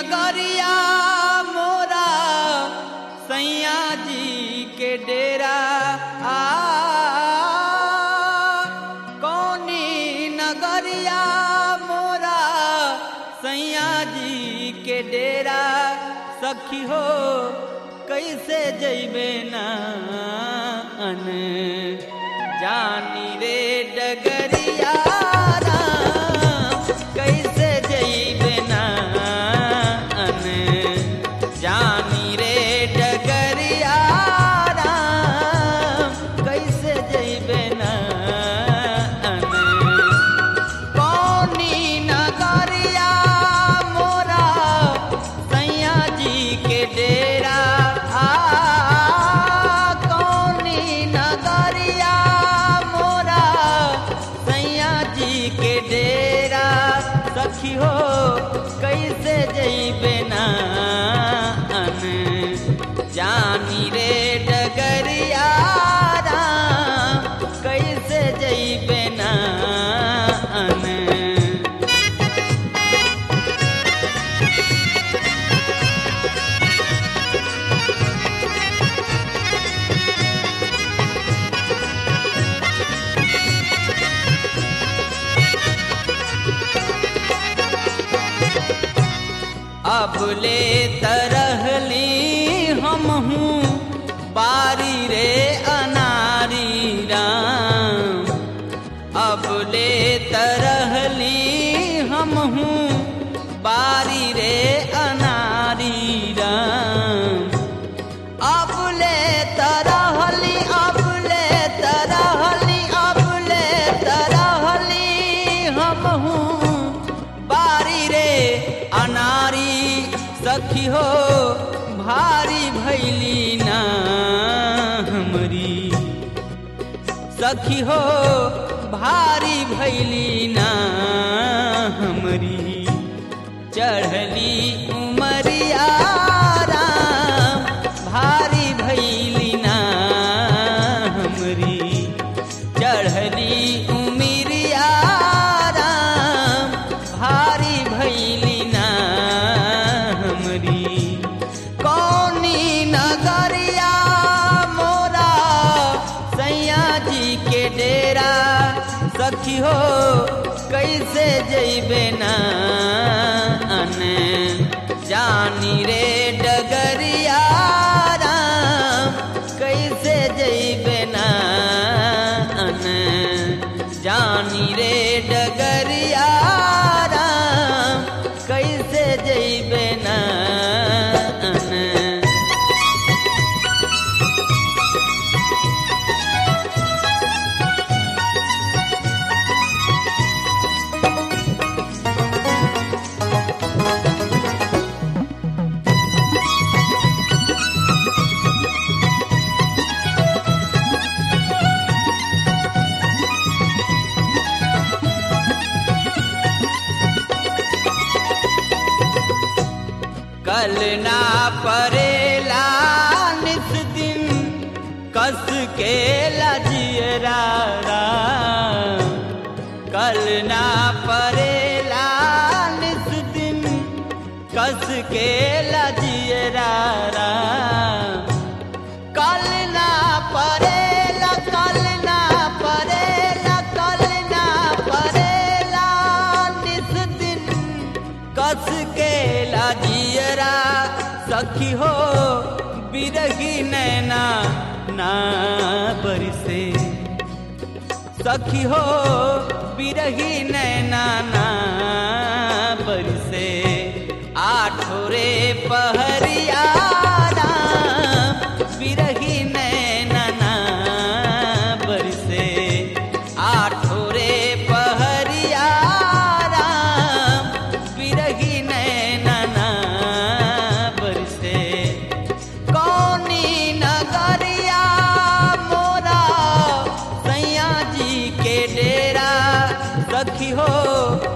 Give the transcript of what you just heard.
नगरिया मोरा सैया जी के डेरा आ कौनी नगरिया मोरा सैया जी के डेरा सखी हो कैसे जैबे ना अन जानी रे डगरिया राम, कैसे जैबे ना अन जानी रे डगरिया राम, कैसे जैबे ना अन कौनी नगरिया मोरा सैया जी के डेरा आ कौनी नगरिया मोरा सैया जी के डेरा सखी हो कैसे जैबे ना अन जानी रे डगरिया राम, कैसे जैबे ना अन अब ले तरहली हम हूँ बारी रे अनारी राम अब ले तरहली हम हूँ बारी रे अनारी राम अब ले तरहली अब ले तरहली अब ले तरहली हम हूँ बारी रे अनारी सखी हो भारी भैली ना हमरी सखी हो भारी भैली ना हमरी चढ़ली उमरिया राम भारी भैली ना हमरी चढ़ली उमरिया राम भारी भैली ना हमरी कौनी नगरिया मोरा सैया जी के डेरा सखी हो कैसे जैबे ना अन जानी रे डगरिया राम कैसे जैबे ना अन जानी रे डगरिया राम कैसे जैबे ना अन कल ना परेला निस दिन कस के लजियरा राम। कल ना परेला निस दिन कस के लजियरा राम। कल ना परेला कल ना परेला कल ना परेला निस दिन कस के लाजियरा सखी हो बिरही नैना ना बरसे सखी हो बिरही नैना ना बरसे आठोरे पहरिया राम, बिरही नैना ना बरसे आठोरे पहरिया राम, बिरही नैना ना बरसे कौनी नगरिया मोरा सैया जी के डेरा सखी हो